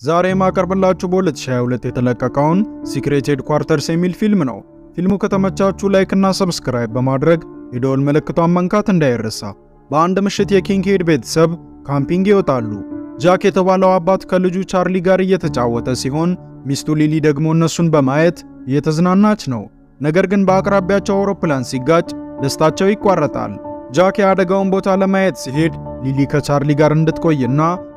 ዛሬ የማቀርብላችሁ በ2022 የተለቀቀውን ሲክሬት ሄድኳርተርስ የሚል ፊልም ነው። ፊልሙ ከተመቻችሁ ላይክ እና ሰብስክራይብ በማድረግ የደወል ምልክቷን መንካት እንዳይረሳ። በአንድ ምሽት የኪንግ ሄድ ቤተሰብ ካምፒንግ ይወጣሉ። ጃክ የተባለው አባት ከልጁ ቻርሊ ጋር እየተጫወተ ሲሆን ሚስቱ ሊሊ ደግሞ እነሱን በማየት እየተዝናናች ነው። ነገር ግን በአቅራቢያቸው አውሮፕላን ሲጋጭ ደስታቸው ይቋረጣል። ጃክ የአደጋውን ቦታ ለማየት ሲሄድ ሊሊ ከቻርሊ ጋር እንድትቆይና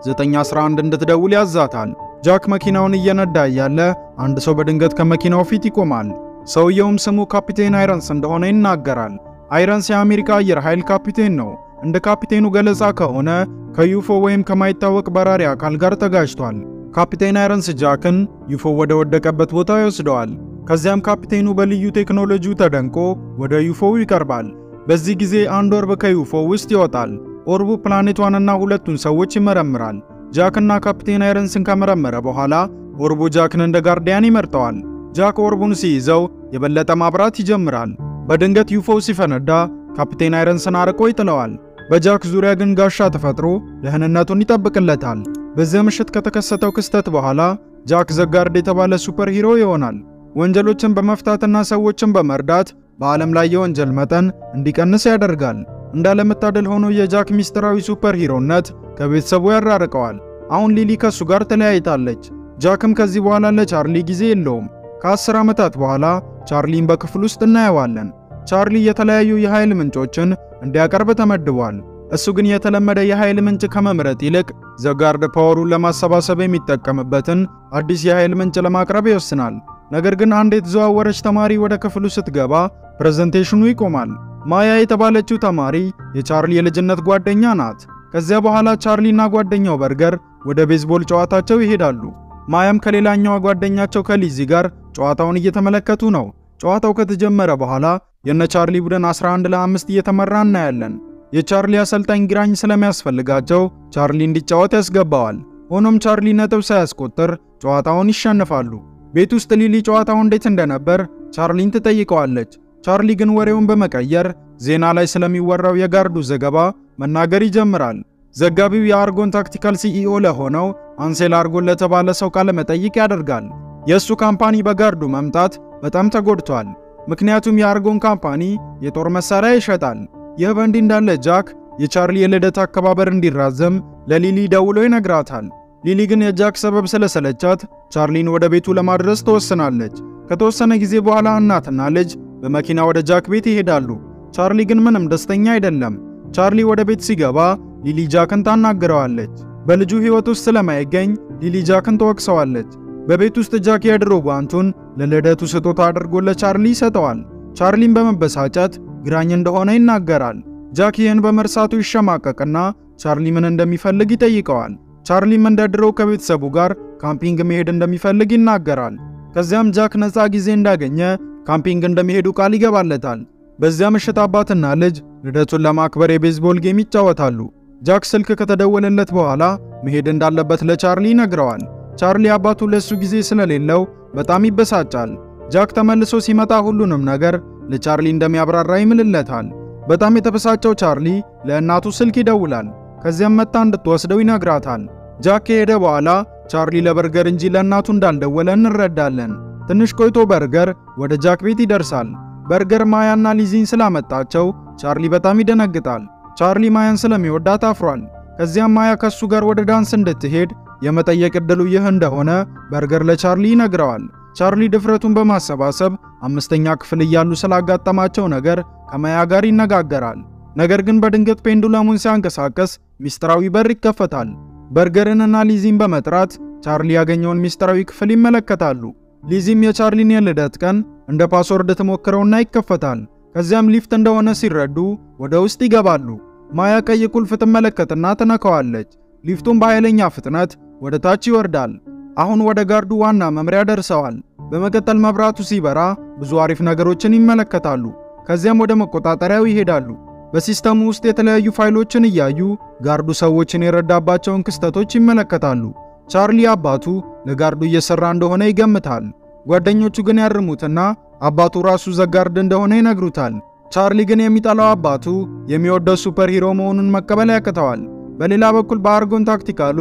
911 እንድትደውል ያዛታል። ጃክ መኪናውን እየነዳ እያለ አንድ ሰው በድንገት ከመኪናው ፊት ይቆማል። ሰውየውም ስሙ ካፒቴን አይረንስ እንደሆነ ይናገራል። አይረንስ የአሜሪካ አየር ኃይል ካፒቴን ነው። እንደ ካፒቴኑ ገለጻ ከሆነ ከዩፎ ወይም ከማይታወቅ በራሪ አካል ጋር ተጋጅቷል። ካፒቴን አይረንስ ጃክን ዩፎ ወደ ወደቀበት ቦታ ይወስደዋል። ከዚያም ካፒቴኑ በልዩ ቴክኖሎጂው ተደንቆ ወደ ዩፎው ይቀርባል። በዚህ ጊዜ አንድ ኦርብ ከዩፎ ውስጥ ይወጣል። ኦርቡ ፕላኔቷንና ሁለቱን ሰዎች ይመረምራል። ጃክና ካፒቴን አይረንስን ከመረመረ በኋላ ኦርቡ ጃክን እንደ ጋርዲያን ይመርጠዋል። ጃክ ኦርቡን ሲይዘው የበለጠ ማብራት ይጀምራል። በድንገት ዩፎው ሲፈነዳ ካፒቴን አይረንስን አርቆ ይጥለዋል። በጃክ ዙሪያ ግን ጋሻ ተፈጥሮ ደህንነቱን ይጠብቅለታል። በዚያ ምሽት ከተከሰተው ክስተት በኋላ ጃክ ዘጋርድ የተባለ ሱፐር ሂሮ ይሆናል። ወንጀሎችን በመፍታትና ሰዎችን በመርዳት በዓለም ላይ የወንጀል መጠን እንዲቀንስ ያደርጋል። እንዳለመታደል ሆኖ የጃክ ሚስጥራዊ ሱፐር ሂሮነት ከቤተሰቡ ያራርቀዋል። አሁን ሊሊ ከሱ ጋር ተለያይታለች። ጃክም ከዚህ በኋላ ለቻርሊ ጊዜ የለውም። ከአስር ዓመታት በኋላ ቻርሊን በክፍል ውስጥ እናየዋለን። ቻርሊ የተለያዩ የኃይል ምንጮችን እንዲያቀርብ ተመድቧል። እሱ ግን የተለመደ የኃይል ምንጭ ከመምረጥ ይልቅ ዘጋርድ ፓወሩን ለማሰባሰብ የሚጠቀምበትን አዲስ የኃይል ምንጭ ለማቅረብ ይወስናል። ነገር ግን አንድ የተዘዋወረች ተማሪ ወደ ክፍሉ ስትገባ ፕሬዘንቴሽኑ ይቆማል። ማያ የተባለችው ተማሪ የቻርሊ የልጅነት ጓደኛ ናት። ከዚያ በኋላ ቻርሊና ጓደኛው በርገር ወደ ቤዝቦል ጨዋታቸው ይሄዳሉ። ማያም ከሌላኛዋ ጓደኛቸው ከሊዚ ጋር ጨዋታውን እየተመለከቱ ነው። ጨዋታው ከተጀመረ በኋላ የነ ቻርሊ ቡድን 11 ለ5 እየተመራ እናያለን። የቻርሊ አሰልጣኝ ግራኝ ስለሚያስፈልጋቸው ቻርሊ እንዲጫወት ያስገባዋል። ሆኖም ቻርሊ ነጥብ ሳያስቆጥር ጨዋታውን ይሸንፋሉ። ቤት ውስጥ ሊሊ ጨዋታው እንዴት እንደነበር ቻርሊን ትጠይቀዋለች። ቻርሊ ግን ወሬውን በመቀየር ዜና ላይ ስለሚወራው የጋርዱ ዘገባ መናገር ይጀምራል። ዘጋቢው የአርጎን ታክቲካል ሲኢኦ ለሆነው አንሴል አርጎን ለተባለ ሰው ቃለ መጠይቅ ያደርጋል። የእሱ ካምፓኒ በጋርዱ መምጣት በጣም ተጎድቷል። ምክንያቱም የአርጎን ካምፓኒ የጦር መሳሪያ ይሸጣል። ይህ በእንዲህ እንዳለ ጃክ የቻርሊ የልደት አከባበር እንዲራዘም ለሊሊ ደውሎ ይነግራታል። ሊሊ ግን የጃክ ሰበብ ስለሰለቻት ቻርሊን ወደ ቤቱ ለማድረስ ትወስናለች። ከተወሰነ ጊዜ በኋላ እናትና ልጅ በመኪና ወደ ጃክ ቤት ይሄዳሉ። ቻርሊ ግን ምንም ደስተኛ አይደለም። ቻርሊ ወደ ቤት ሲገባ ሊሊ ጃክን ታናግረዋለች። በልጁ ሕይወት ውስጥ ስለማይገኝ ሊሊ ጃክን ትወቅሰዋለች። በቤት ውስጥ ጃክ የድሮ ጓንቱን ለልደቱ ስጦታ አድርጎ ለቻርሊ ይሰጠዋል። ቻርሊን በመበሳጨት ግራኝ እንደሆነ ይናገራል። ጃክ ይህን በመርሳቱ ይሸማቀቅና ቻርሊ ምን እንደሚፈልግ ይጠይቀዋል። ቻርሊም እንደ ድሮው ከቤተሰቡ ጋር ካምፒንግ መሄድ እንደሚፈልግ ይናገራል። ከዚያም ጃክ ነፃ ጊዜ እንዳገኘ ካምፒንግ እንደሚሄዱ ቃል ይገባለታል። በዚያ ምሽት አባትና ልጅ ልደቱን ለማክበር የቤዝቦል ጌም ይጫወታሉ። ጃክ ስልክ ከተደወለለት በኋላ መሄድ እንዳለበት ለቻርሊ ይነግረዋል። ቻርሊ አባቱ ለሱ ጊዜ ስለሌለው በጣም ይበሳጫል። ጃክ ተመልሶ ሲመጣ ሁሉንም ነገር ለቻርሊ እንደሚያብራራ ይምልለታል። በጣም የተበሳጨው ቻርሊ ለእናቱ ስልክ ይደውላል። ከዚያም መጣ እንድትወስደው ይነግራታል። ጃክ ከሄደ በኋላ ቻርሊ ለበርገር እንጂ ለእናቱ እንዳልደወለ እንረዳለን። ትንሽ ቆይቶ በርገር ወደ ጃክ ቤት ይደርሳል። በርገር ማያና ሊዚን ስላመጣቸው ቻርሊ በጣም ይደነግጣል። ቻርሊ ማያን ስለሚወዳት አፍሯል። ከዚያም ማያ ከሱ ጋር ወደ ዳንስ እንድትሄድ የመጠየቅ ዕድሉ ይህ እንደሆነ በርገር ለቻርሊ ይነግረዋል። ቻርሊ ድፍረቱን በማሰባሰብ አምስተኛ ክፍል እያሉ ስላጋጠማቸው ነገር ከማያ ጋር ይነጋገራል። ነገር ግን በድንገት ፔንዱለሙን ሲያንቀሳቀስ ሚስጥራዊ በር ይከፈታል። በርገርንና ሊዚን በመጥራት ቻርሊ ያገኘውን ሚስጥራዊ ክፍል ይመለከታሉ። ሊዚም የቻርሊን የልደት ቀን እንደ ፓስወርድ ትሞክረውና ይከፈታል። ከዚያም ሊፍት እንደሆነ ሲረዱ ወደ ውስጥ ይገባሉ። ማያ ቀይ ቁልፍ ትመለከትና ትነካዋለች። ሊፍቱም በኃይለኛ ፍጥነት ወደ ታች ይወርዳል። አሁን ወደ ጋርዱ ዋና መምሪያ ደርሰዋል። በመቀጠል መብራቱ ሲበራ ብዙ አሪፍ ነገሮችን ይመለከታሉ። ከዚያም ወደ መቆጣጠሪያው ይሄዳሉ። በሲስተሙ ውስጥ የተለያዩ ፋይሎችን እያዩ ጋርዱ ሰዎችን የረዳባቸውን ክስተቶች ይመለከታሉ። ቻርሊ አባቱ ለጋርዱ እየሰራ እንደሆነ ይገምታል። ጓደኞቹ ግን ያርሙትና አባቱ ራሱ ዘጋርድ እንደሆነ ይነግሩታል። ቻርሊ ግን የሚጠላው አባቱ የሚወደው ሱፐር ሂሮ መሆኑን መቀበል ያቅተዋል። በሌላ በኩል በአርጎን ታክቲካል ውስጥ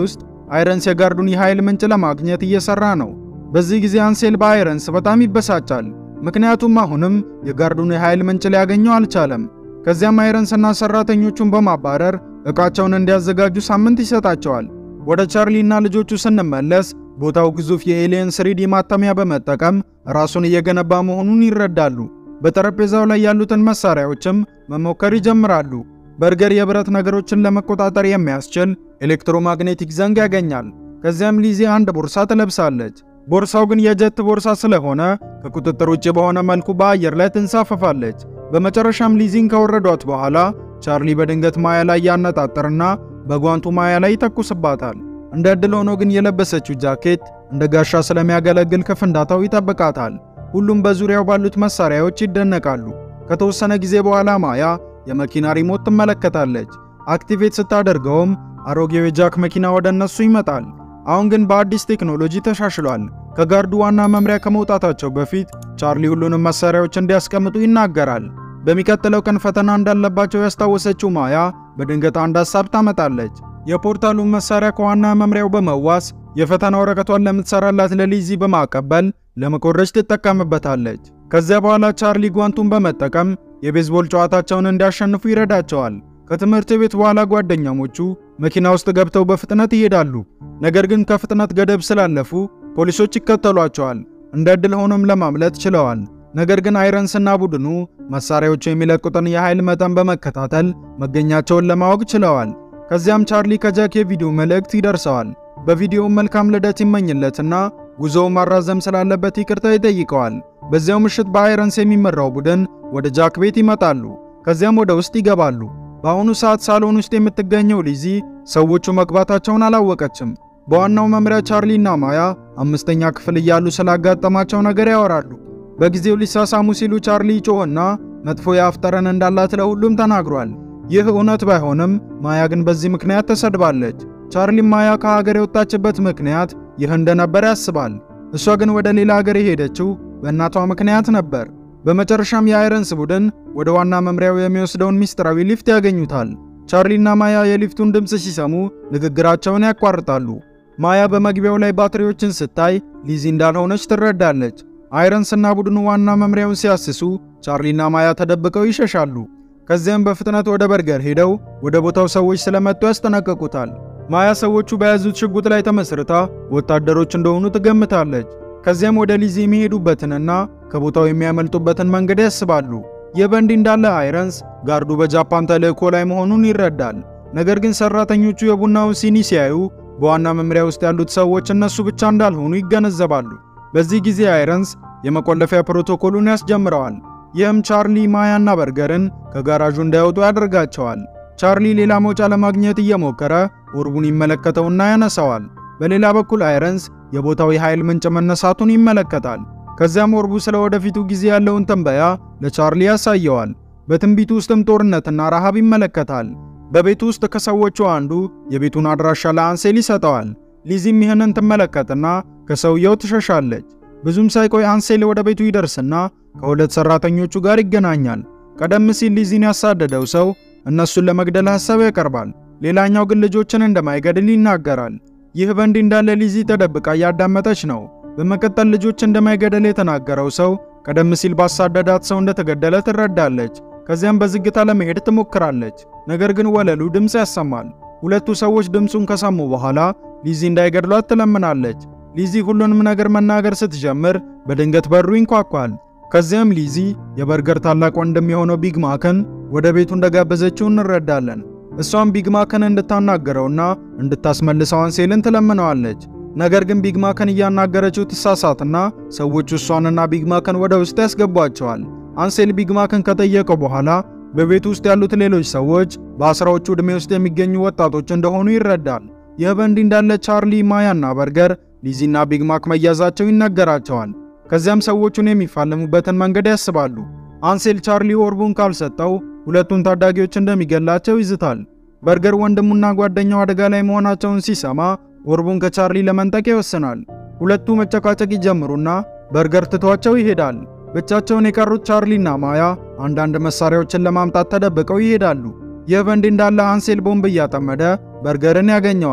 አይረንስ የጋርዱን የኃይል ምንጭ ለማግኘት እየሰራ ነው። በዚህ ጊዜ አንሴል በአይረንስ በጣም ይበሳጫል። ምክንያቱም አሁንም የጋርዱን የኃይል ምንጭ ሊያገኘው አልቻለም። ከዚያም አይረንስና ሰራተኞቹን በማባረር ዕቃቸውን እንዲያዘጋጁ ሳምንት ይሰጣቸዋል። ወደ ቻርሊና ልጆቹ ስንመለስ ቦታው ግዙፍ የኤሊየን ስሪዲ ማተሚያ በመጠቀም ራሱን እየገነባ መሆኑን ይረዳሉ። በጠረጴዛው ላይ ያሉትን መሳሪያዎችም መሞከር ይጀምራሉ። በርገር የብረት ነገሮችን ለመቆጣጠር የሚያስችል ኤሌክትሮማግኔቲክ ዘንግ ያገኛል። ከዚያም ሊዚ አንድ ቦርሳ ትለብሳለች። ቦርሳው ግን የጀት ቦርሳ ስለሆነ ከቁጥጥር ውጭ በሆነ መልኩ በአየር ላይ ትንሳፈፋለች። በመጨረሻም ሊዚን ከወረዷት በኋላ ቻርሊ በድንገት ማያ ላይ ያነጣጥርና በጓንቱ ማያ ላይ ይተኩስባታል። እንደ ዕድል ሆኖ ግን የለበሰችው ጃኬት እንደ ጋሻ ስለሚያገለግል ከፍንዳታው ይጠብቃታል። ሁሉም በዙሪያው ባሉት መሳሪያዎች ይደነቃሉ። ከተወሰነ ጊዜ በኋላ ማያ የመኪና ሪሞት ትመለከታለች። አክቲቬት ስታደርገውም አሮጌው የጃክ መኪና ወደ እነሱ ይመጣል። አሁን ግን በአዲስ ቴክኖሎጂ ተሻሽሏል። ከጋርዱ ዋና መምሪያ ከመውጣታቸው በፊት ቻርሊ ሁሉንም መሳሪያዎች እንዲያስቀምጡ ይናገራል። በሚቀጥለው ቀን ፈተና እንዳለባቸው ያስታወሰችው ማያ በድንገት አንድ ሀሳብ ታመጣለች። የፖርታሉን መሳሪያ ከዋና መምሪያው በመዋስ የፈተና ወረቀቷን ለምትሰራላት ለሊዚ በማቀበል ለመኮረጅ ትጠቀምበታለች። ከዚያ በኋላ ቻርሊ ጓንቱን በመጠቀም የቤዝቦል ጨዋታቸውን እንዲያሸንፉ ይረዳቸዋል። ከትምህርት ቤት በኋላ ጓደኛሞቹ መኪና ውስጥ ገብተው በፍጥነት ይሄዳሉ። ነገር ግን ከፍጥነት ገደብ ስላለፉ ፖሊሶች ይከተሏቸዋል። እንደ ዕድል ሆኖም ለማምለጥ ችለዋል። ነገር ግን አይረንስና ቡድኑ መሳሪያዎቹ የሚለቁትን የኃይል መጠን በመከታተል መገኛቸውን ለማወቅ ችለዋል። ከዚያም ቻርሊ ከጃክ የቪዲዮ መልእክት ይደርሰዋል። በቪዲዮው መልካም ልደት ይመኝለትና ጉዞው ማራዘም ስላለበት ይቅርታ ይጠይቀዋል። በዚያው ምሽት በአይረንስ የሚመራው ቡድን ወደ ጃክ ቤት ይመጣሉ። ከዚያም ወደ ውስጥ ይገባሉ። በአሁኑ ሰዓት ሳሎን ውስጥ የምትገኘው ሊዚ ሰዎቹ መግባታቸውን አላወቀችም። በዋናው መምሪያ ቻርሊና ማያ አምስተኛ ክፍል እያሉ ስላጋጠማቸው ነገር ያወራሉ። በጊዜው ሊሳሳሙ ሲሉ ቻርሊ ጮህና መጥፎ የአፍ ጠረን እንዳላት ለሁሉም ተናግሯል። ይህ እውነት ባይሆንም ማያ ግን በዚህ ምክንያት ተሰድባለች። ቻርሊም ማያ ከሀገር የወጣችበት ምክንያት ይህ እንደነበር ያስባል። እሷ ግን ወደ ሌላ ሀገር የሄደችው በእናቷ ምክንያት ነበር። በመጨረሻም የአይረንስ ቡድን ወደ ዋና መምሪያው የሚወስደውን ሚስጥራዊ ሊፍት ያገኙታል። ቻርሊና ማያ የሊፍቱን ድምፅ ሲሰሙ ንግግራቸውን ያቋርጣሉ። ማያ በመግቢያው ላይ ባትሪዎችን ስታይ ሊዚ እንዳልሆነች ትረዳለች። አይረንስና ቡድኑ ዋና መምሪያውን ሲያስሱ ቻርሊና ማያ ተደብቀው ይሸሻሉ። ከዚያም በፍጥነት ወደ በርገር ሄደው ወደ ቦታው ሰዎች ስለመጡ ያስጠነቀቁታል። ማያ ሰዎቹ በያዙት ሽጉጥ ላይ ተመስርታ ወታደሮች እንደሆኑ ትገምታለች። ከዚያም ወደ ሊዚ የሚሄዱበትንና ከቦታው የሚያመልጡበትን መንገድ ያስባሉ። ይህ በእንዲህ እንዳለ አይረንስ ጋርዱ በጃፓን ተልእኮ ላይ መሆኑን ይረዳል። ነገር ግን ሰራተኞቹ የቡናውን ሲኒ ሲያዩ በዋና መምሪያ ውስጥ ያሉት ሰዎች እነሱ ብቻ እንዳልሆኑ ይገነዘባሉ። በዚህ ጊዜ አይረንስ የመቆለፊያ ፕሮቶኮሉን ያስጀምረዋል። ይህም ቻርሊ ማያና በርገርን ከጋራዡ እንዳይወጡ ያደርጋቸዋል። ቻርሊ ሌላ መውጫ ለማግኘት እየሞከረ ኦርቡን ይመለከተውና ያነሳዋል። በሌላ በኩል አይረንስ የቦታው የኃይል ምንጭ መነሳቱን ይመለከታል። ከዚያም ኦርቡ ስለ ወደፊቱ ጊዜ ያለውን ትንበያ ለቻርሊ ያሳየዋል። በትንቢቱ ውስጥም ጦርነትና ረሃብ ይመለከታል። በቤቱ ውስጥ ከሰዎቹ አንዱ የቤቱን አድራሻ ለአንሴል ይሰጠዋል። ሊዚም ይህንን ትመለከትና ከሰውየው ትሸሻለች። ብዙም ሳይቆይ አንሴል ወደ ቤቱ ይደርስና ከሁለት ሰራተኞቹ ጋር ይገናኛል። ቀደም ሲል ሊዚን ያሳደደው ሰው እነሱን ለመግደል ሐሳብ ያቀርባል። ሌላኛው ግን ልጆችን እንደማይገድል ይናገራል። ይህ በእንዲህ እንዳለ ሊዚ ተደብቃ እያዳመጠች ነው። በመቀጠል ልጆች እንደማይገደል የተናገረው ሰው ቀደም ሲል ባሳደዳት ሰው እንደተገደለ ትረዳለች። ከዚያም በዝግታ ለመሄድ ትሞክራለች። ነገር ግን ወለሉ ድምፅ ያሰማል። ሁለቱ ሰዎች ድምፁን ከሰሙ በኋላ ሊዚ እንዳይገድሏት ትለምናለች። ሊዚ ሁሉንም ነገር መናገር ስትጀምር በድንገት በሩ ይንኳኳል። ከዚያም ሊዚ የበርገር ታላቅ ወንድም የሆነው ቢግ ማክን ወደ ቤቱ እንደጋበዘችው እንረዳለን። እሷም ቢግ ማክን እንድታናገረውና እንድታስመልሰው አንሴልን ትለምነዋለች። ነገር ግን ቢግ ማክን እያናገረችው ትሳሳትና ሰዎቹ እሷንና ቢግ ማክን ወደ ውስጥ ያስገቧቸዋል። አንሴል ቢግ ማክን ከጠየቀው በኋላ በቤቱ ውስጥ ያሉት ሌሎች ሰዎች በአስራዎቹ ዕድሜ ውስጥ የሚገኙ ወጣቶች እንደሆኑ ይረዳል። ይህ በእንዲህ እንዳለ ቻርሊ፣ ማያና በርገር ሊዚና ቢግ ማክ መያዛቸው ይነገራቸዋል። ከዚያም ሰዎቹን የሚፋለሙበትን መንገድ ያስባሉ። አንሴል ቻርሊ ኦርቡን ካልሰጠው ሁለቱን ታዳጊዎች እንደሚገላቸው ይዝታል። በርገር ወንድሙና ጓደኛው አደጋ ላይ መሆናቸውን ሲሰማ ኦርቡን ከቻርሊ ለመንጠቅ ይወስናል። ሁለቱ መጨቃጨቅ ይጀምሩና በርገር ትቷቸው ይሄዳል። ብቻቸውን የቀሩት ቻርሊና ማያ አንዳንድ መሳሪያዎችን ለማምጣት ተደብቀው ይሄዳሉ። ይህ በእንዲህ እንዳለ አንሴል ቦምብ እያጠመደ በርገርን ያገኘዋል።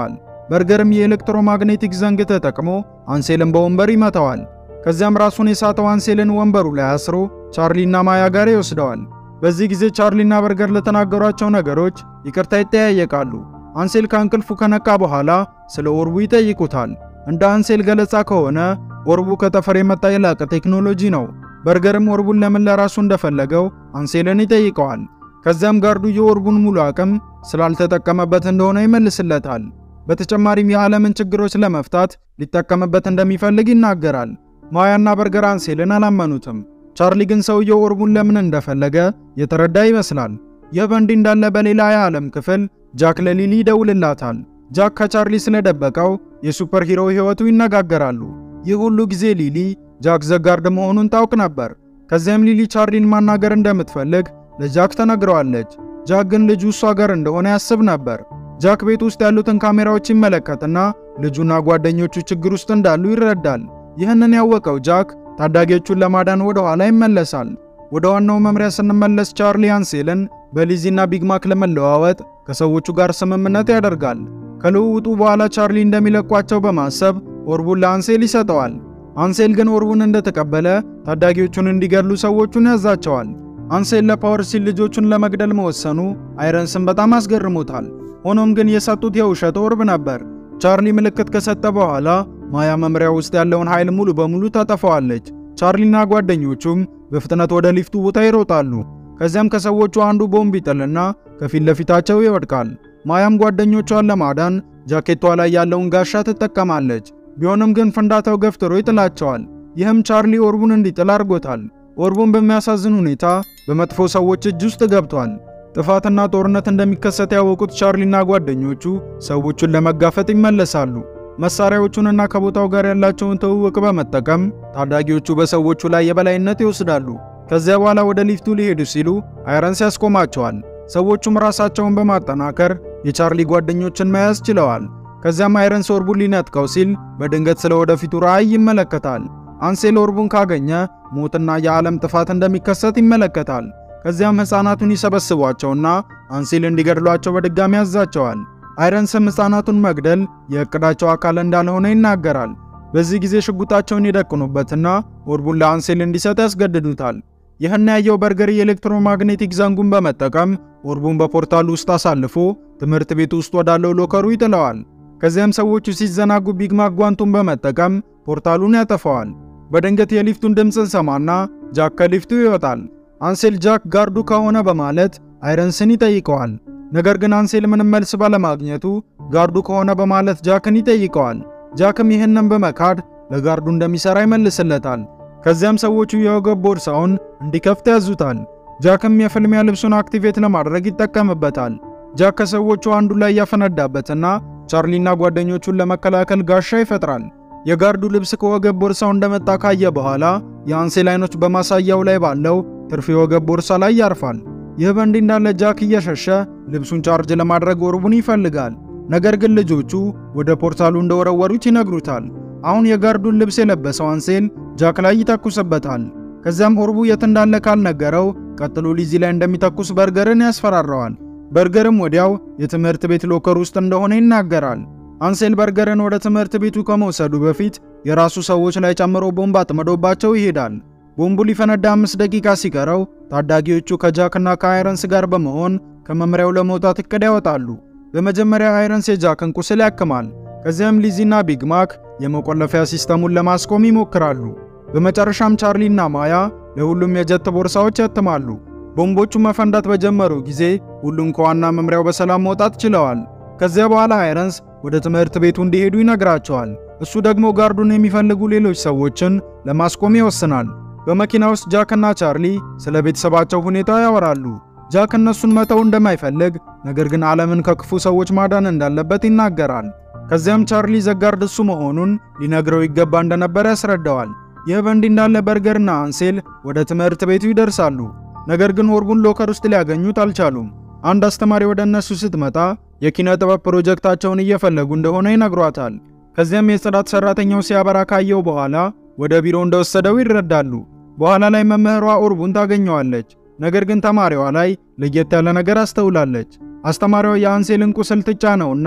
በርገርም የኤሌክትሮማግኔቲክ ዘንግ ተጠቅሞ አንሴልን በወንበር ይመታዋል። ከዚያም ራሱን የሳተው አንሴልን ወንበሩ ላይ አስሮ ቻርሊና ማያ ጋር ይወስደዋል። በዚህ ጊዜ ቻርሊና በርገር ለተናገሯቸው ነገሮች ይቅርታ ይጠያየቃሉ። አንሴል ከእንቅልፉ ከነቃ በኋላ ስለ ኦርቡ ይጠይቁታል። እንደ አንሴል ገለጻ ከሆነ ኦርቡ ከጠፈር የመጣ የላቀ ቴክኖሎጂ ነው። በርገርም ኦርቡን ለምን ለራሱ እንደፈለገው አንሴልን ይጠይቀዋል። ከዚያም ጋርዱ የኦርቡን ሙሉ አቅም ስላልተጠቀመበት እንደሆነ ይመልስለታል። በተጨማሪም የዓለምን ችግሮች ለመፍታት ሊጠቀምበት እንደሚፈልግ ይናገራል። ማያና በርገር አንሴልን አላመኑትም። ቻርሊ ግን ሰውየው ኦርቡን ለምን እንደፈለገ የተረዳ ይመስላል። ይህ በእንዲህ እንዳለ በሌላ የዓለም ክፍል ጃክ ለሊሊ ይደውልላታል። ጃክ ከቻርሊ ስለደበቀው የሱፐር ሂሮ ሕይወቱ ይነጋገራሉ። ይህ ሁሉ ጊዜ ሊሊ ጃክ ዘጋርድ መሆኑን ታውቅ ነበር። ከዚያም ሊሊ ቻርሊን ማናገር እንደምትፈልግ ለጃክ ተነግረዋለች። ጃክ ግን ልጁ እሷ ጋር እንደሆነ ያስብ ነበር። ጃክ ቤት ውስጥ ያሉትን ካሜራዎች ይመለከትና ልጁና ጓደኞቹ ችግር ውስጥ እንዳሉ ይረዳል። ይህንን ያወቀው ጃክ ታዳጊዎቹን ለማዳን ወደ ኋላ ይመለሳል። ወደ ዋናው መምሪያ ስንመለስ ቻርሊ አንሴልን በሊዚና ቢግማክ ለመለዋወጥ ከሰዎቹ ጋር ስምምነት ያደርጋል። ከልውውጡ በኋላ ቻርሊ እንደሚለቋቸው በማሰብ ኦርቡን ለአንሴል ይሰጠዋል። አንሴል ግን ኦርቡን እንደተቀበለ ታዳጊዎቹን እንዲገድሉ ሰዎቹን ያዛቸዋል። አንሴል ለፓወር ሲል ልጆቹን ለመግደል መወሰኑ አይረንስን በጣም አስገርሞታል። ሆኖም ግን የሰጡት የውሸት ኦርብ ነበር። ቻርሊ ምልክት ከሰጠ በኋላ ማያ መምሪያ ውስጥ ያለውን ኃይል ሙሉ በሙሉ ታጠፋዋለች። ቻርሊና ጓደኞቹም በፍጥነት ወደ ሊፍቱ ቦታ ይሮጣሉ። ከዚያም ከሰዎቹ አንዱ ቦምብ ይጥልና ከፊት ለፊታቸው ይወድቃል። ማያም ጓደኞቿን ለማዳን ጃኬቷ ላይ ያለውን ጋሻ ትጠቀማለች። ቢሆንም ግን ፍንዳታው ገፍትሮ ይጥላቸዋል። ይህም ቻርሊ ኦርቡን እንዲጥል አድርጎታል። ኦርቡን በሚያሳዝን ሁኔታ በመጥፎ ሰዎች እጅ ውስጥ ገብቷል። ጥፋትና ጦርነት እንደሚከሰት ያወቁት ቻርሊና ጓደኞቹ ሰዎቹን ለመጋፈጥ ይመለሳሉ። መሳሪያዎቹንና ከቦታው ጋር ያላቸውን ትውውቅ በመጠቀም ታዳጊዎቹ በሰዎቹ ላይ የበላይነት ይወስዳሉ። ከዚያ በኋላ ወደ ሊፍቱ ሊሄዱ ሲሉ አይረንስ ያስቆማቸዋል። ሰዎቹም ራሳቸውን በማጠናከር የቻርሊ ጓደኞችን መያዝ ችለዋል። ከዚያም አይረንስ ኦርቡን ሊነጥቀው ሲል በድንገት ስለ ወደፊቱ ራዕይ ይመለከታል። አንሴል ኦርቡን ካገኘ ሞትና የዓለም ጥፋት እንደሚከሰት ይመለከታል። ከዚያም ሕፃናቱን ይሰበስቧቸውና አንሴል እንዲገድሏቸው በድጋሚ ያዛቸዋል። አይረንስም ሕፃናቱን መግደል የእቅዳቸው አካል እንዳልሆነ ይናገራል። በዚህ ጊዜ ሽጉጣቸውን ይደቅኑበትና ኦርቡን ለአንሴል እንዲሰጥ ያስገድዱታል። ይህን ያየው በርገር የኤሌክትሮማግኔቲክ ዘንጉን በመጠቀም ኦርቡን በፖርታሉ ውስጥ አሳልፎ ትምህርት ቤት ውስጥ ወዳለው ሎከሩ ይጥለዋል። ከዚያም ሰዎቹ ሲዘናጉ ቢግማክ ጓንቱን በመጠቀም ፖርታሉን ያጠፋዋል። በድንገት የሊፍቱን ድምፅ እንሰማና ጃክ ከሊፍቱ ይወጣል። አንሴል ጃክ ጋርዱ ከሆነ በማለት አይረንስን ይጠይቀዋል። ነገር ግን አንሴል ምንም መልስ ባለማግኘቱ ጋርዱ ከሆነ በማለት ጃክን ይጠይቀዋል። ጃክም ይህንን በመካድ ለጋርዱ እንደሚሰራ ይመልስለታል። ከዚያም ሰዎቹ የወገብ ቦርሳውን እንዲከፍት ያዙታል። ጃክም የፍልሚያ ልብሱን አክቲቬት ለማድረግ ይጠቀምበታል። ጃክ ከሰዎቹ አንዱ ላይ ያፈነዳበትና ቻርሊና ጓደኞቹን ለመከላከል ጋሻ ይፈጥራል። የጋርዱ ልብስ ከወገብ ቦርሳው እንደመጣ ካየ በኋላ የአንሴል አይኖች በማሳያው ላይ ባለው ትርፍ የወገብ ቦርሳ ላይ ያርፋል። ይህ በእንዲህ እንዳለ ጃክ እየሸሸ ልብሱን ቻርጅ ለማድረግ ኦርቡን ይፈልጋል። ነገር ግን ልጆቹ ወደ ፖርታሉ እንደወረወሩት ይነግሩታል። አሁን የጋርዱን ልብስ የለበሰው አንሴል ጃክ ላይ ይተኩስበታል። ከዚያም ኦርቡ የት እንዳለ ካልነገረው ቀጥሎ ሊዚ ላይ እንደሚተኩስ በርገርን ያስፈራረዋል። በርገርም ወዲያው የትምህርት ቤት ሎከር ውስጥ እንደሆነ ይናገራል። አንሴል በርገርን ወደ ትምህርት ቤቱ ከመውሰዱ በፊት የራሱ ሰዎች ላይ ጨምሮ ቦምብ አጥምዶባቸው ይሄዳል። ቦምቡ ሊፈነዳ አምስት ደቂቃ ሲቀረው ታዳጊዎቹ ከጃክና ከአይረንስ ጋር በመሆን ከመምሪያው ለመውጣት እቅድ ያወጣሉ። በመጀመሪያ አይረንስ የጃክን ቁስል ያክማል። ከዚያም ሊዚና ቢግማክ የመቆለፊያ ሲስተሙን ለማስቆም ይሞክራሉ። በመጨረሻም ቻርሊና ማያ ለሁሉም የጀት ቦርሳዎች ያትማሉ። ቦምቦቹ መፈንዳት በጀመሩ ጊዜ ሁሉም ከዋና መምሪያው በሰላም መውጣት ችለዋል። ከዚያ በኋላ አይረንስ ወደ ትምህርት ቤቱ እንዲሄዱ ይነግራቸዋል። እሱ ደግሞ ጋርዱን የሚፈልጉ ሌሎች ሰዎችን ለማስቆም ይወስናል። በመኪና ውስጥ ጃክና ቻርሊ ስለ ቤተሰባቸው ሁኔታ ያወራሉ። ጃክ እነሱን መተው እንደማይፈልግ ነገር ግን ዓለምን ከክፉ ሰዎች ማዳን እንዳለበት ይናገራል። ከዚያም ቻርሊ ዘጋርድ እሱ መሆኑን ሊነግረው ይገባ እንደነበር ያስረዳዋል። ይህ በእንዲህ እንዳለ በርገርና አንሴል ወደ ትምህርት ቤቱ ይደርሳሉ። ነገር ግን ኦርቡን ሎከር ውስጥ ሊያገኙት አልቻሉም። አንድ አስተማሪ ወደ እነሱ ስትመጣ የኪነ ጥበብ ፕሮጀክታቸውን እየፈለጉ እንደሆነ ይነግሯታል። ከዚያም የጽዳት ሰራተኛው ሲያበራ ካየው በኋላ ወደ ቢሮ እንደወሰደው ይረዳሉ። በኋላ ላይ መምህሯ ኦርቡን ታገኘዋለች። ነገር ግን ተማሪዋ ላይ ለየት ያለ ነገር አስተውላለች። አስተማሪዋ የአንሴልን ቁስል ትጫነውና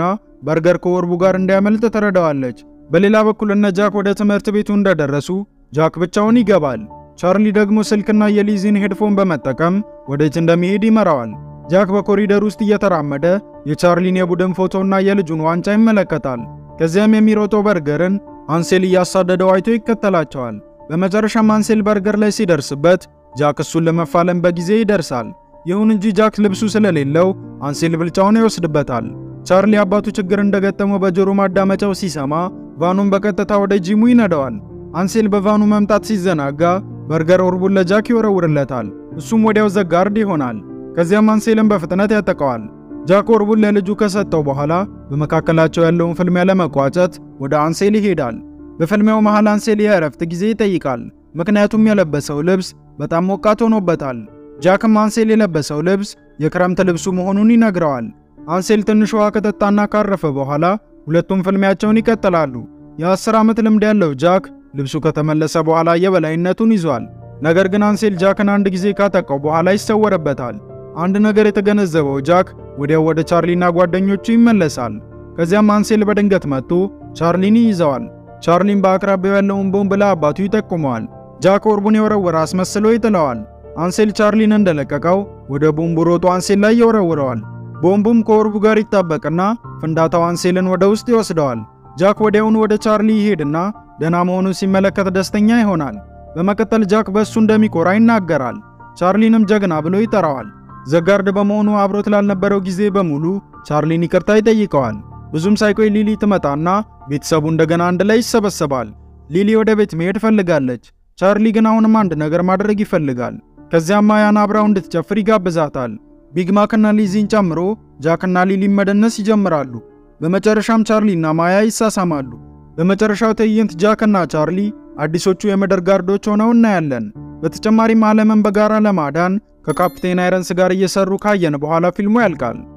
በርገር ከወርቡ ጋር እንዲያመልጥ ትረዳዋለች። በሌላ በኩል እነ ጃክ ወደ ትምህርት ቤቱ እንደደረሱ ጃክ ብቻውን ይገባል። ቻርሊ ደግሞ ስልክና የሊዚን ሄድፎን በመጠቀም ወዴት እንደሚሄድ ይመራዋል። ጃክ በኮሪደር ውስጥ እየተራመደ የቻርሊን የቡድን ፎቶና የልጁን ዋንጫ ይመለከታል። ከዚያም የሚሮጠው በርገርን አንሴል እያሳደደው አይቶ ይከተላቸዋል። በመጨረሻም አንሴል በርገር ላይ ሲደርስበት ጃክ እሱን ለመፋለም በጊዜ ይደርሳል። ይሁን እንጂ ጃክ ልብሱ ስለሌለው አንሴል ብልጫውን ይወስድበታል። ቻርሊ አባቱ ችግር እንደገጠመው በጆሮ ማዳመጫው ሲሰማ ቫኑን በቀጥታ ወደ ጂሙ ይነደዋል። አንሴል በቫኑ መምጣት ሲዘናጋ በርገር ኦርቡን ለጃክ ይወረውርለታል። እሱም ወዲያው ዘጋርድ ይሆናል። ከዚያም አንሴልን በፍጥነት ያጠቀዋል። ጃክ ኦርቡን ለልጁ ከሰጠው በኋላ በመካከላቸው ያለውን ፍልሚያ ለመቋጨት ወደ አንሴል ይሄዳል። በፍልሚያው መሃል አንሴል የእረፍት ጊዜ ይጠይቃል። ምክንያቱም የለበሰው ልብስ በጣም ሞቃት ሆኖበታል። ጃክም አንሴል የለበሰው ልብስ የክረምት ልብሱ መሆኑን ይነግረዋል። አንሴል ትንሽ ውሃ ከጠጣና ካረፈ በኋላ ሁለቱም ፍልሚያቸውን ይቀጥላሉ። የ10 ዓመት ልምድ ያለው ጃክ ልብሱ ከተመለሰ በኋላ የበላይነቱን ይዟል። ነገር ግን አንሴል ጃክን አንድ ጊዜ ካጠቃው በኋላ ይሰወርበታል። አንድ ነገር የተገነዘበው ጃክ ወዲያው ወደ ቻርሊና ጓደኞቹ ይመለሳል። ከዚያም አንሴል በድንገት መጥቶ ቻርሊን ይይዘዋል። ቻርሊን በአቅራቢያው ያለውን ቦምብ ለአባቱ ይጠቁመዋል። ጃክ ኦርቡን የወረወረ አስመስሎ ይጥለዋል። አንሴል ቻርሊን እንደለቀቀው ወደ ቦምቡ ሮጦ አንሴል ላይ ይወረውረዋል። ቦምቡም ከኦርቡ ጋር ይጣበቅና ፍንዳታው አንሴልን ወደ ውስጥ ይወስደዋል። ጃክ ወዲያውኑ ወደ ቻርሊ ይሄድና ደህና መሆኑን ሲመለከት ደስተኛ ይሆናል። በመቀጠል ጃክ በእሱ እንደሚኮራ ይናገራል። ቻርሊንም ጀግና ብሎ ይጠራዋል። ዘጋርድ በመሆኑ አብሮት ላልነበረው ጊዜ በሙሉ ቻርሊን ይቅርታ ይጠይቀዋል። ብዙም ሳይቆይ ሊሊ ትመጣና ቤተሰቡ እንደገና አንድ ላይ ይሰበሰባል። ሊሊ ወደ ቤት መሄድ ፈልጋለች። ቻርሊ ግን አሁንም አንድ ነገር ማድረግ ይፈልጋል። ከዚያም ማያን አብራው እንድትጨፍር ይጋብዛታል። ቢግማክና ሊዚን ጨምሮ ጃክና ሊሊ መደነስ ይጀምራሉ። በመጨረሻም ቻርሊና ማያ ይሳሳማሉ። በመጨረሻው ትዕይንት ጃክና ቻርሊ አዲሶቹ የምድር ጋርዶች ሆነው እናያለን። በተጨማሪም ዓለምን በጋራ ለማዳን ከካፕቴን አይረንስ ጋር እየሰሩ ካየን በኋላ ፊልሙ ያልቃል።